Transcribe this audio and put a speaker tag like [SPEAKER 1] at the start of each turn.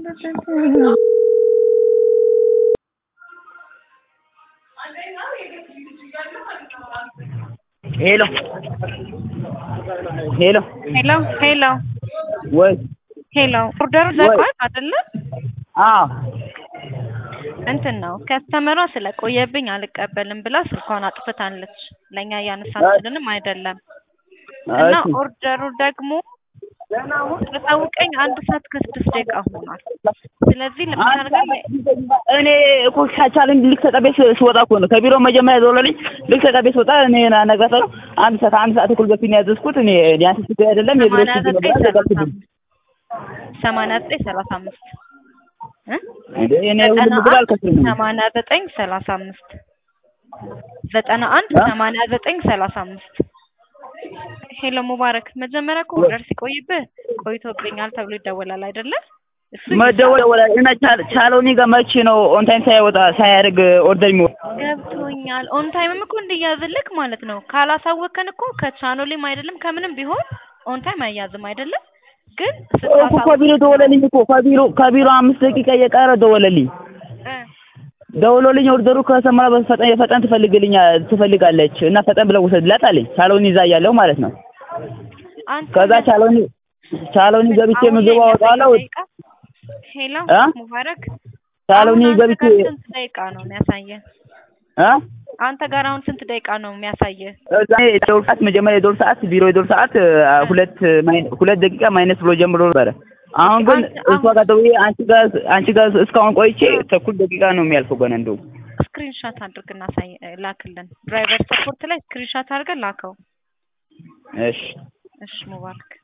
[SPEAKER 1] ሄሎ ሄሎ
[SPEAKER 2] ሄሎ ሄሎ
[SPEAKER 1] ወይ
[SPEAKER 2] ሄሎ ኦርደሩ ዘግቷል አይደለ?
[SPEAKER 1] አዎ
[SPEAKER 2] እንትን ነው ከስተመሯ ስለቆየብኝ አልቀበልም ብላ ስልኳን አጥፍታለች። ለእኛ እያነሳችልንም አይደለም እና
[SPEAKER 1] እሺ
[SPEAKER 2] ኦርደሩ ደግሞ ታውቀኝ አንድ ሰዓት ከስድስት ደቂቃ ሆኗል። ስለዚህ ለምታደርገው
[SPEAKER 1] እኔ እኮ ቻቻልን ልክ ተጠቤ ስወጣ እኮ ነው ከቢሮ መጀመሪያ ደውለልኝ ልክ ተጠቤ ስወጣ እኔ ነገሰው አንድ ሰዓት አንድ ሰዓት እኩል በፊት ነው ያዘዝኩት እኔ ሊያንስ ችግር አይደለም የቢሮ
[SPEAKER 2] ሰማንያ
[SPEAKER 1] ችግር
[SPEAKER 2] ዘጠኝ
[SPEAKER 1] ነበር
[SPEAKER 2] ሰላሳ
[SPEAKER 1] ዘጋብኝ
[SPEAKER 2] አምስት ሰማንያ ዘጠኝ ሰላሳ አምስት እ
[SPEAKER 1] እንዴ እኔ ሁሉም
[SPEAKER 2] ዘጠና
[SPEAKER 1] ምግብ
[SPEAKER 2] አንድ
[SPEAKER 1] አልከፍልም
[SPEAKER 2] ሰማንያ ዘጠኝ ሰላሳ አምስት ዘጠና አንድ
[SPEAKER 1] እ?
[SPEAKER 2] ሰማንያ ዘጠኝ ሰላሳ አምስት ሄሎ ሙባረክ መጀመሪያ እኮ ኦርደር ሲቆይብህ ቆይቶብኛል ተብሎ ይደወላል አይደለ? እሱ
[SPEAKER 1] መደወል ደወላል እና ቻ- ቻለውኒ ጋር መቼ ነው ኦን ታይም ሳይወጣ ሳያደርግ ኦርደር የሚወጣ
[SPEAKER 2] ገብቶኛል። ኦን ታይምም እኮ እንዲያዝልክ ማለት ነው። ካላሳወቅከን እኮ ከቻኖሌም አይደለም ከምንም ቢሆን ኦን ታይም አይያዝም አይደለም። ግን
[SPEAKER 1] እኮ
[SPEAKER 2] ስታሳውቅ
[SPEAKER 1] ከቢሮ ደወለልኝ እኮ ከቢሮ ከቢሮ አምስት ደቂቃ እየቀረ ደወለልኝ
[SPEAKER 2] እ
[SPEAKER 1] ደውሎልኝ ኦርደሩ ከሰማ በፈጠን የፈጠን ትፈልግልኛ ትፈልጋለች እና ፈጠን ብለው ውሰድላት አለኝ ቻለውኒ ይዛ እያለሁ ማለት ነው
[SPEAKER 2] አንተ
[SPEAKER 1] ከዛ ቻለውኒ ቻለውኒ ገብቼ
[SPEAKER 2] አሁን
[SPEAKER 1] ምግብ
[SPEAKER 2] ላይ
[SPEAKER 1] አወጣለሁ
[SPEAKER 2] ደቂቃ ሄሎ
[SPEAKER 1] እ?
[SPEAKER 2] ሙባረክ
[SPEAKER 1] ቻለውኒ
[SPEAKER 2] አሁን አንተ
[SPEAKER 1] ገብቼ
[SPEAKER 2] ጋር ስንት ደቂቃ ነው የሚያሳየህ?
[SPEAKER 1] እ
[SPEAKER 2] አንተ ጋር አሁን ስንት ደቂቃ ነው የሚያሳየህ?
[SPEAKER 1] እዛ የደውል ሰዓት መጀመሪያ የደውል ሰዓት ቢሮ የደውል ሰዓት አ፣ ሁለት ማይነ- ሁለት ደቂቃ ማይነስ ብሎ ጀምሮ ነበረ አሁን ግን
[SPEAKER 2] አንተ-
[SPEAKER 1] እሷ ጋር ደውዬ አንቺ ጋር አንቺ ጋር እስካሁን ቆይቼ ተኩል ደቂቃ ነው የሚያልፈው ገና እንደው
[SPEAKER 2] ስክሪንሾት አድርግና ሳይ ላክልን። ድራይቨር ሰፖርት ላይ ስክሪንሾት አድርገን ላከው።
[SPEAKER 1] እሺ
[SPEAKER 2] እሺ ሙባረክ